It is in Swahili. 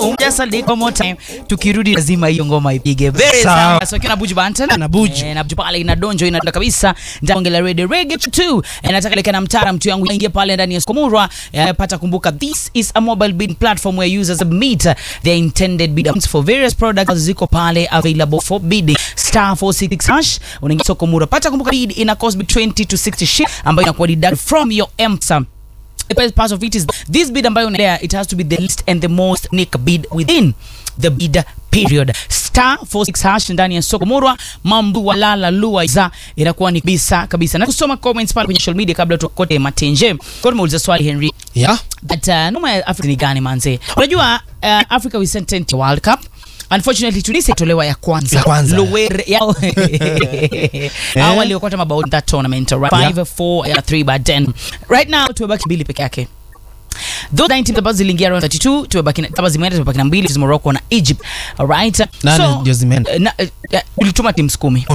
Just a little more time. Tukirudi lazima hiyo ngoma ipige. Very Sawa. sawa. So kina Buju Banton. Na Buju. Eh, na Buju pale ina donjo ina kabisa. Ndani ya Red Reggae 2. Eh, nataka leka na mtara mtu yangu ingia pale ndani ya Skomurwa. Eh, pata kumbuka this is a mobile bidding platform where users submit their intended bid amounts for various products ziko pale available for bidding. Star 466 hash. Unaingia Skomurwa. Pata kumbuka bid ina cost between 20 to 60 shit ambayo inakuwa deduct from your M-Pesa. The best part of it is this bid ambayo there it has to be the least and the most unique bid within the bid period star 46 hash ndani ya soko murwa mambo walala lua za inakuwa ni kabisa kabisa na kusoma comments pale kwenye social media kabla tukote matenje kwa tumeuliza swali Henry Yeah. but uh, noma ya Afrika ni gani manze unajua uh, Africa we sent 10 to World Cup Unfortunately Tunisia itolewa ya kwanza. Ya kwanza. Lower ya Hao waliokota mabao in that tournament right? Yeah. 5 4 ya 3 but 10. Right now tumebaki mbili peke yake. Those 9 teams ambazo ziliingia round 32 tumebaki na kama zimeenda tumebaki na mbili Morocco na Egypt. Alright. Nane ndio zimeenda? na, uh, ulituma teams 10.